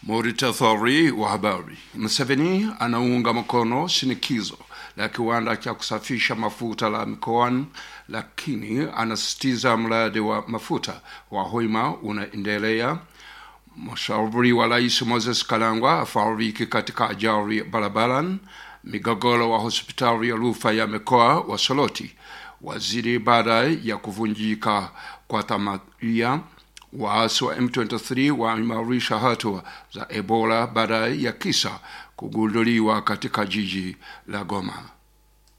Muritathori wa habari. Museveni anaunga mkono shinikizo la kiwanda cha kusafisha mafuta la mikoani, lakini anasisitiza mradi wa mafuta wa Hoima unaendelea. Mshauri wa rais Moses Kalangwa afariki katika ajali barabarani. Migogoro wa hospitali ya rufaa ya mikoa wa Soroti waziri baada ya kuvunjika kwa tamaria. Waasi wa M23 waimarisha hatua za Ebola baada ya kisa kugunduliwa katika jiji la Goma.